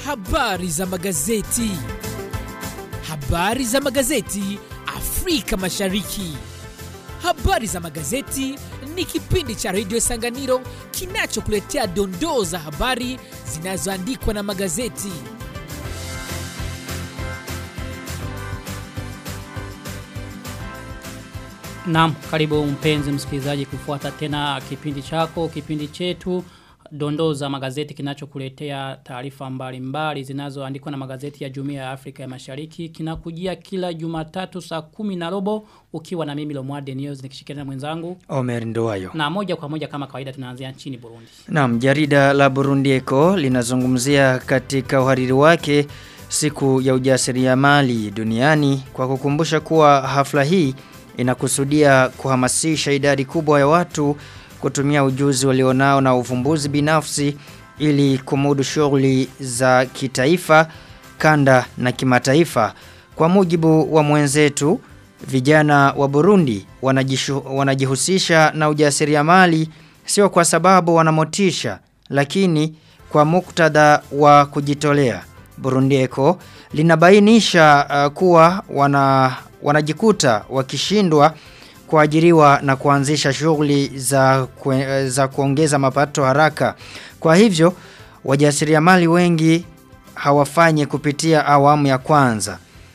Habari za magazeti. Habari za magazeti Afrika Mashariki. Habari za magazeti ni kipindi cha redio Sanganiro kinachokuletea dondoo za habari zinazoandikwa na magazeti. Naam, karibu mpenzi msikilizaji kufuata tena kipindi chako, kipindi chetu dondoo za magazeti kinachokuletea taarifa mbalimbali zinazoandikwa na magazeti ya Jumuiya ya Afrika ya Mashariki kinakujia kila Jumatatu saa kumi na robo ukiwa na mimi Lomwade News nikishirikiana na mwenzangu Omer Nduwayo. na moja kwa moja kama kawaida tunaanzia nchini Burundi. Naam, jarida la Burundi Eco linazungumzia katika uhariri wake siku ya ujasiriamali duniani kwa kukumbusha kuwa hafla hii inakusudia kuhamasisha idadi kubwa ya watu kutumia ujuzi walionao na uvumbuzi binafsi ili kumudu shughuli za kitaifa, kanda na kimataifa. Kwa mujibu wa mwenzetu, vijana wa Burundi wanajishu, wanajihusisha na ujasiriamali sio kwa sababu wanamotisha, lakini kwa muktadha wa kujitolea. Burundi Eco linabainisha uh, kuwa wana wanajikuta wakishindwa kuajiriwa na kuanzisha shughuli za, kue, za kuongeza mapato haraka. Kwa hivyo, wajasiriamali wengi hawafanyi kupitia awamu ya kwanza.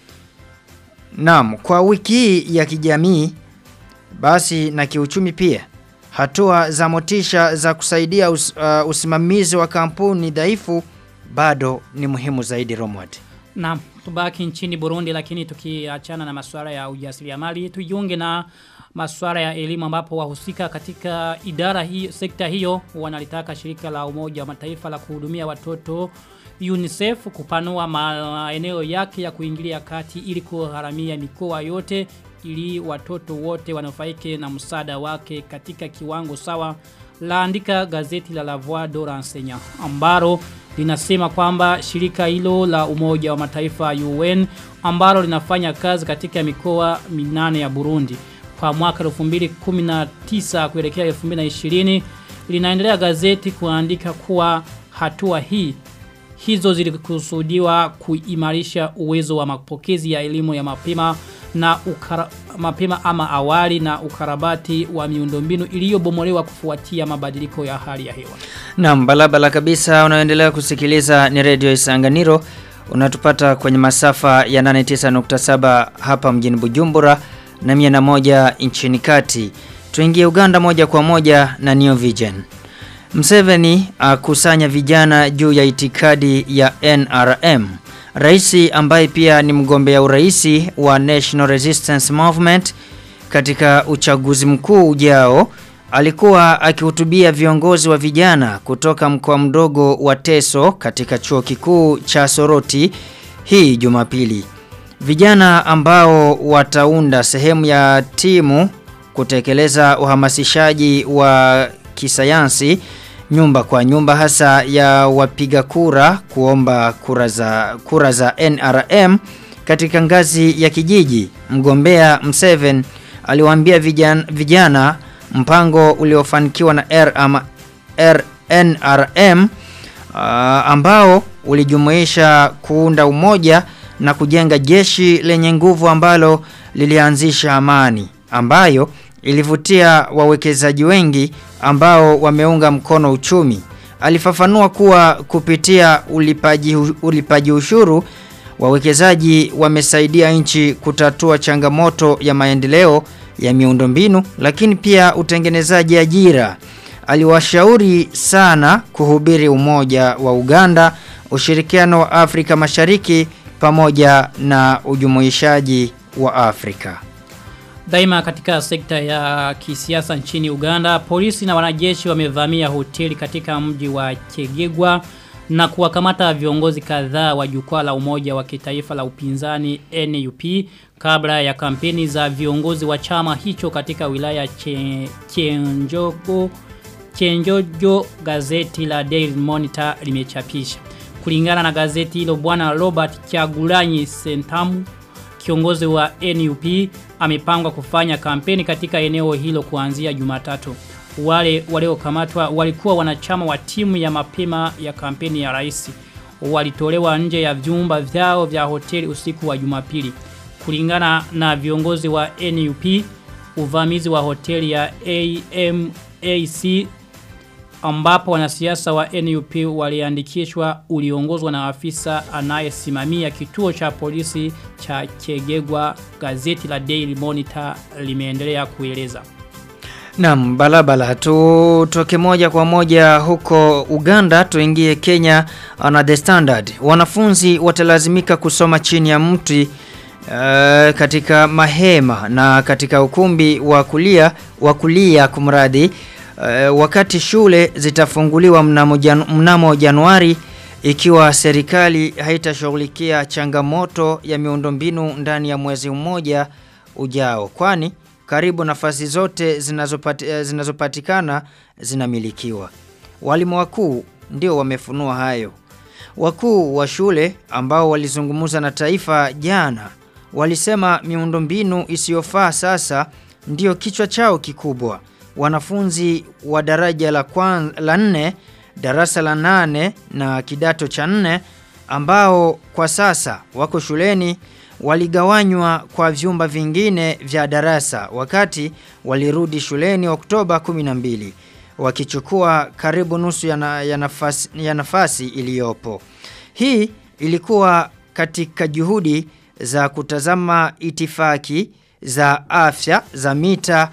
Naam, kwa wiki hii ya kijamii basi na kiuchumi pia hatua za motisha za kusaidia us, uh, usimamizi wa kampuni dhaifu bado ni muhimu zaidi Romwad. Naam, tubaki nchini Burundi lakini tukiachana na masuala ya ujasiriamali tujiunge na masuala ya elimu ambapo wahusika katika idara hii sekta hiyo wanalitaka shirika la Umoja wa Mataifa la kuhudumia watoto UNICEF kupanua maeneo yake ya kuingilia kati ili kuharamia mikoa yote ili watoto wote wanufaike na msaada wake katika kiwango sawa laandika gazeti la La Voix de l'Enseignant ambalo linasema kwamba shirika hilo la Umoja wa Mataifa UN ambalo linafanya kazi katika mikoa minane ya Burundi kwa mwaka 2019 kuelekea 2020 linaendelea gazeti kuandika kuwa hatua hii hizo zilikusudiwa kuimarisha uwezo wa mapokezi ya elimu ya mapema na ukara, mapema ama awali na ukarabati wa miundombinu iliyobomolewa kufuatia mabadiliko ya hali ya hewa. Naam, balabala kabisa unaendelea kusikiliza ni Radio Isanganiro. Unatupata kwenye masafa ya 89.7 hapa mjini Bujumbura na 101 nchini kati. Tuingie Uganda moja kwa moja na New Vision. Mseveni akusanya vijana juu ya itikadi ya NRM. Raisi ambaye pia ni mgombea uraisi wa National Resistance Movement katika uchaguzi mkuu ujao alikuwa akihutubia viongozi wa vijana kutoka mkoa mdogo wa Teso katika chuo kikuu cha Soroti hii Jumapili. Vijana ambao wataunda sehemu ya timu kutekeleza uhamasishaji wa kisayansi nyumba kwa nyumba hasa ya wapiga kura kuomba kura za kura za NRM katika ngazi ya kijiji. Mgombea Mseven aliwaambia vijana, vijana mpango uliofanikiwa na R ama RNRM uh, ambao ulijumuisha kuunda umoja na kujenga jeshi lenye nguvu ambalo lilianzisha amani ambayo ilivutia wawekezaji wengi ambao wameunga mkono uchumi. Alifafanua kuwa kupitia ulipaji, ulipaji ushuru wawekezaji wamesaidia nchi kutatua changamoto ya maendeleo ya miundombinu lakini pia utengenezaji ajira. Aliwashauri sana kuhubiri umoja wa Uganda, ushirikiano wa Afrika Mashariki pamoja na ujumuishaji wa Afrika. Daima katika sekta ya kisiasa nchini Uganda, polisi na wanajeshi wamevamia hoteli katika mji wa Chegegwa na kuwakamata viongozi kadhaa wa jukwaa la umoja wa kitaifa la upinzani NUP kabla ya kampeni za viongozi wa chama hicho katika wilaya che, Chenjogo Chenjojo gazeti la Daily Monitor limechapisha. Kulingana na gazeti hilo bwana Robert Chagulanyi Sentamu kiongozi wa NUP amepangwa kufanya kampeni katika eneo hilo kuanzia Jumatatu. Wale waliokamatwa walikuwa wanachama wa timu ya mapema ya kampeni ya rais. walitolewa nje ya vyumba vyao vya hoteli usiku wa Jumapili. Kulingana na viongozi wa NUP, uvamizi wa hoteli ya AMAC ambapo wanasiasa wa NUP waliandikishwa uliongozwa na afisa anayesimamia kituo cha polisi cha Kegegwa gazeti la Daily Monitor limeendelea kueleza. Naam, balabala tutoke moja kwa moja huko Uganda tuingie Kenya na The Standard. Wanafunzi watalazimika kusoma chini ya mti uh, katika mahema na katika ukumbi wa kulia wa kulia kumradhi uh, wakati shule zitafunguliwa mnamo, jan, mnamo Januari ikiwa serikali haitashughulikia changamoto ya miundombinu ndani ya mwezi mmoja ujao kwani karibu nafasi zote zinazopati, zinazopatikana zinamilikiwa. Walimu wakuu ndio wamefunua hayo. Wakuu wa shule ambao walizungumza na taifa jana walisema miundombinu isiyofaa sasa ndio kichwa chao kikubwa. Wanafunzi wa daraja la kwan, la nne, darasa la nane na kidato cha nne ambao kwa sasa wako shuleni waligawanywa kwa vyumba vingine vya darasa wakati walirudi shuleni Oktoba 12 wakichukua karibu nusu ya, na, ya nafasi, ya nafasi iliyopo. Hii ilikuwa katika juhudi za kutazama itifaki za afya za mita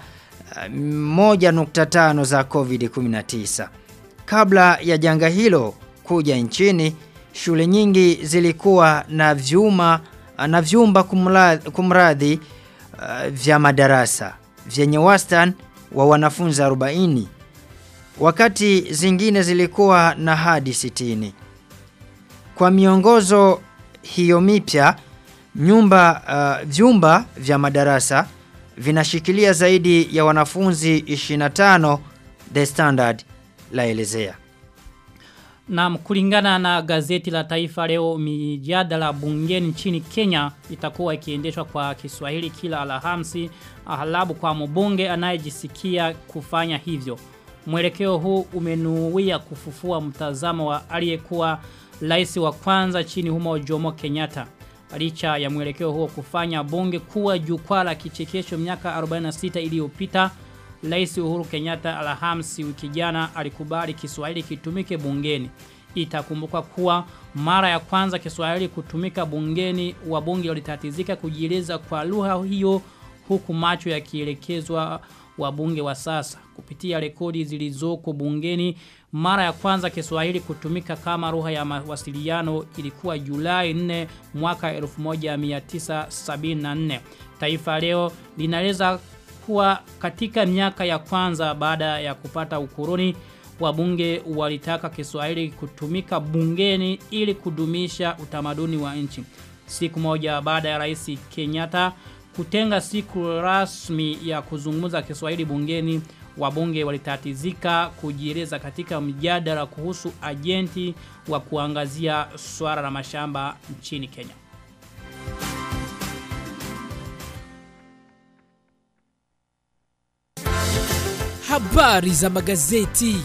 1.5 za COVID-19. Kabla ya janga hilo kuja nchini, shule nyingi zilikuwa na vyuma na vyumba kumradhi, kumradhi uh, vya madarasa vyenye wastani wa wanafunzi 40 wakati zingine zilikuwa na hadi 60 kwa miongozo hiyo mipya nyumba uh, vyumba vya madarasa vinashikilia zaidi ya wanafunzi 25 the standard laelezea na kulingana na gazeti la taifa leo mijadala bungeni nchini Kenya itakuwa ikiendeshwa kwa Kiswahili kila Alhamisi aghalabu kwa mbunge anayejisikia kufanya hivyo. Mwelekeo huu umenuia kufufua mtazamo wa aliyekuwa rais wa kwanza chini humo Jomo Kenyatta. Licha ya mwelekeo huo kufanya bunge kuwa jukwaa la kichekesho miaka 46 iliyopita Rais Uhuru Kenyatta Alhamisi wiki jana alikubali Kiswahili kitumike bungeni. Itakumbuka kuwa mara ya kwanza Kiswahili kutumika bungeni wabunge walitatizika kujieleza kwa lugha hiyo huku macho yakielekezwa wabunge wa sasa kupitia rekodi zilizoko bungeni mara ya kwanza Kiswahili kutumika kama lugha ya mawasiliano ilikuwa Julai 4 mwaka 1974 Taifa leo linaeleza kuwa katika miaka ya kwanza baada ya kupata ukoloni wabunge walitaka Kiswahili kutumika bungeni ili kudumisha utamaduni wa nchi. Siku moja baada ya Rais Kenyatta kutenga siku rasmi ya kuzungumza Kiswahili bungeni, wabunge walitatizika kujieleza katika mjadala kuhusu ajenti wa kuangazia swala la mashamba nchini Kenya. Habari za magazeti.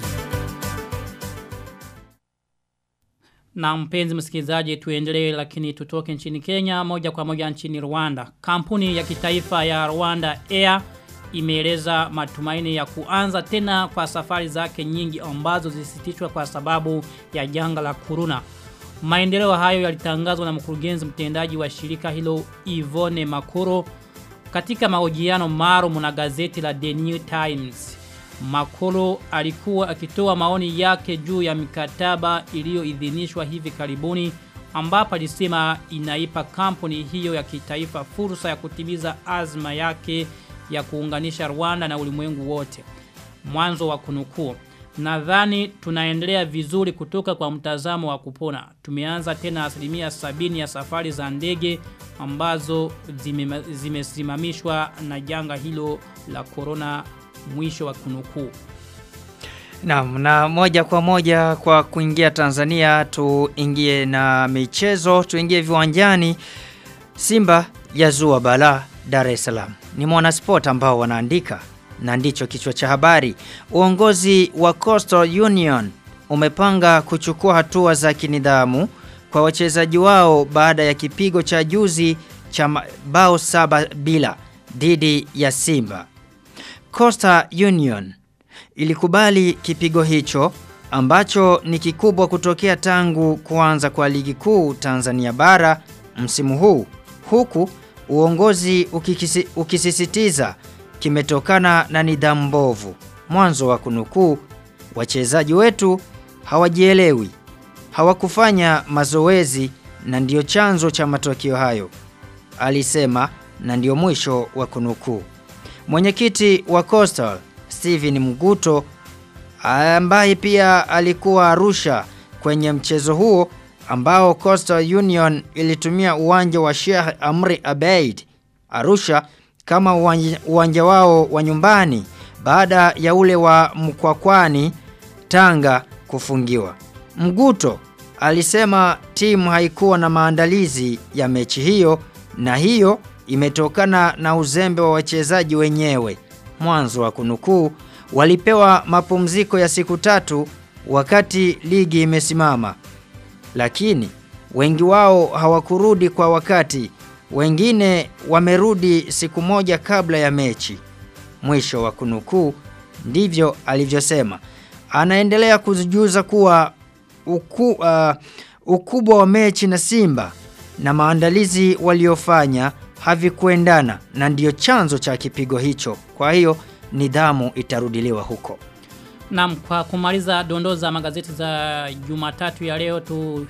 Na mpenzi msikilizaji tuendelee lakini tutoke nchini Kenya moja kwa moja nchini Rwanda. Kampuni ya kitaifa ya Rwanda Air imeeleza matumaini ya kuanza tena kwa safari zake nyingi ambazo zisitishwa kwa sababu ya janga la corona. Maendeleo hayo yalitangazwa na mkurugenzi mtendaji wa shirika hilo Ivone Makoro katika mahojiano maalum na gazeti la The New Times. Makolo alikuwa akitoa maoni yake juu ya mikataba iliyoidhinishwa hivi karibuni ambapo alisema inaipa kampuni hiyo ya kitaifa fursa ya kutimiza azma yake ya kuunganisha Rwanda na ulimwengu wote. Mwanzo wa kunukuu. Nadhani tunaendelea vizuri kutoka kwa mtazamo wa kupona. Tumeanza tena asilimia sabini ya safari za ndege ambazo zimesimamishwa zime na janga hilo la corona mwisho wa kunukuu. Naam, na moja kwa moja kwa kuingia Tanzania tuingie na michezo, tuingie viwanjani. Simba yazua bala Dar es Salaam. Ni mwanasport ambao wanaandika na ndicho kichwa cha habari. Uongozi wa Coastal Union umepanga kuchukua hatua za kinidhamu kwa wachezaji wao baada ya kipigo cha juzi cha ma- bao saba bila dhidi ya Simba. Costa Union ilikubali kipigo hicho ambacho ni kikubwa kutokea tangu kuanza kwa ligi kuu Tanzania bara msimu huu huku uongozi ukikisi, ukisisitiza kimetokana na nidhamu mbovu. Mwanzo wa kunukuu, wachezaji wetu hawajielewi, hawakufanya mazoezi na ndiyo chanzo cha matokeo hayo, alisema na ndiyo mwisho wa kunukuu. Mwenyekiti wa Coastal Steven Mguto ambaye pia alikuwa Arusha kwenye mchezo huo ambao Coastal Union ilitumia uwanja wa Sheikh Amri Abeid Arusha kama uwanja, uwanja wao wa nyumbani baada ya ule wa Mkwakwani Tanga kufungiwa. Mguto alisema timu haikuwa na maandalizi ya mechi hiyo na hiyo imetokana na uzembe wa wachezaji wenyewe. Mwanzo wa kunukuu, walipewa mapumziko ya siku tatu wakati ligi imesimama, lakini wengi wao hawakurudi kwa wakati, wengine wamerudi siku moja kabla ya mechi. Mwisho wa kunukuu, ndivyo alivyosema. Anaendelea kujuza kuwa uku, uh, ukubwa wa mechi na Simba na maandalizi waliofanya havikuendana na ndiyo chanzo cha kipigo hicho. Kwa hiyo nidhamu itarudiliwa huko. Naam, kwa kumaliza dondoo za magazeti za Jumatatu ya leo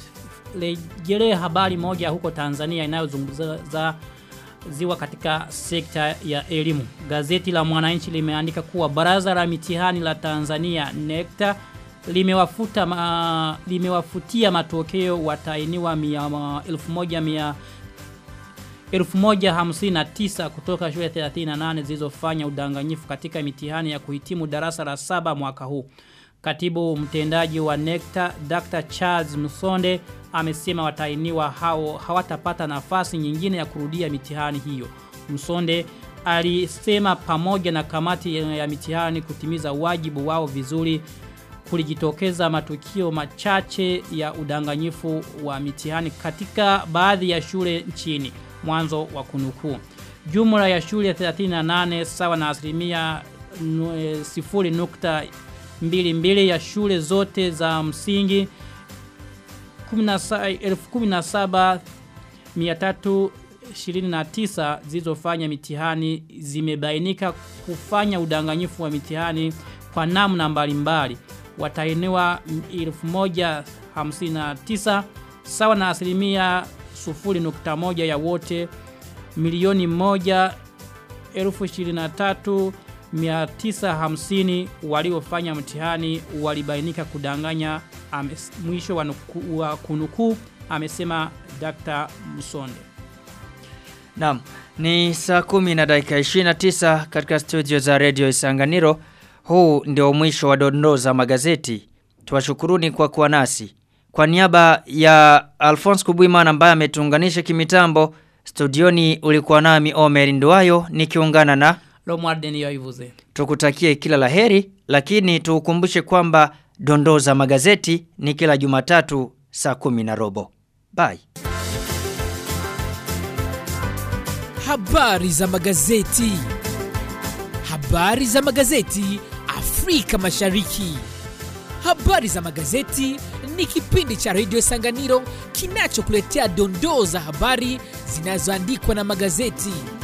turejelee habari moja huko Tanzania inayozungumza ziwa katika sekta ya elimu. Gazeti la Mwananchi limeandika kuwa Baraza la Mitihani la Tanzania NECTA limewafuta ma, limewafutia matokeo watainiwa 1100 1059 kutoka shule 38 zilizofanya udanganyifu katika mitihani ya kuhitimu darasa la saba mwaka huu. Katibu mtendaji wa NECTA Dr. Charles Musonde amesema watainiwa hao hawatapata nafasi nyingine ya kurudia mitihani hiyo. Musonde alisema pamoja na kamati ya mitihani kutimiza wajibu wao vizuri kulijitokeza matukio machache ya udanganyifu wa mitihani katika baadhi ya shule nchini mwanzo wa kunukuu. Jumla ya shule 38 sawa na asilimia sifuri nukta mbili mbili ya shule zote za msingi 17329 zilizofanya mitihani zimebainika kufanya udanganyifu wa mitihani kwa namna mbalimbali. Watainiwa 1059 sawa na asilimia 0.1 ya wote milioni moja elfu ishirini na tatu mia tisa hamsini waliofanya mtihani walibainika kudanganya ames, mwisho wa, nuku, wa kunukuu amesema Dr. Musonde. Naam, ni saa kumi na dakika 29 katika studio za Radio Isanganiro. Huu ndio mwisho wa dondoo za magazeti. Tuwashukuruni kwa kuwa nasi. Kwa niaba ya Alphonse Kubwimana ambaye ametuunganisha kimitambo, studioni ulikuwa nami Omer Nduwayo nikiungana na Lomwarden yoivuze. Tukutakie kila laheri, lakini tukukumbushe kwamba dondoo za magazeti ni kila Jumatatu saa kumi na robo. Bye. Habari za magazeti. Habari za magazeti Afrika Mashariki. Habari za magazeti ni kipindi cha Radio Sanganiro kinachokuletea dondoo za habari zinazoandikwa na magazeti.